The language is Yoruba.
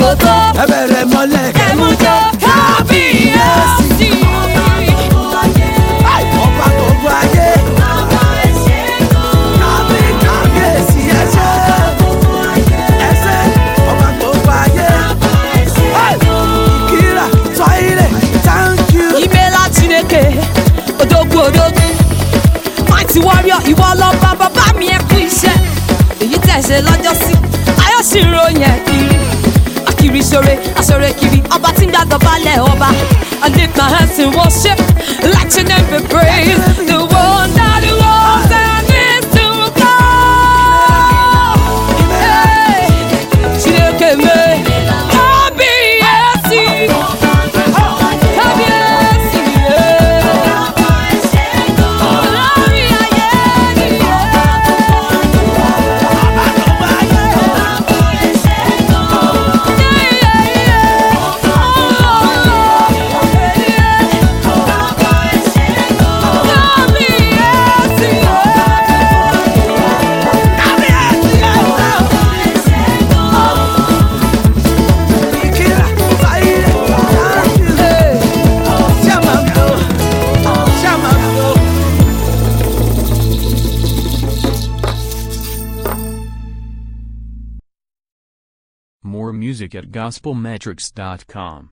tó ẹ bẹ̀rẹ̀ mọ́lẹ̀ kẹmú jó kábíyèsí. ọba gbogbo ayé kábí kábíyèsí ẹsẹ̀ ẹsẹ̀ ọba gbogbo ayé kíra tọ́ilẹ̀ thank you. ìmẹ̀lá chineke odogwu odogwu mighty warrior ìwọ lọ́ba bàbá mi ẹ kú iṣẹ́ èyí tẹ̀ ṣe lọ́jọ́ sí ayọ̀ sì ń ròyìn ẹ̀ kiri akiri sore asore kiri ọba tí ń gbàgbọ́ balẹ̀ ọba I lift my hands in worship let your name be praised the one that was and is to come. Hey, Chineke me kábíyèsí kábíyèsí lórí ayé kíra tọ́ilẹ̀ thank you. Shamamdo, Shamamdo. More music at gospelmetrics.com.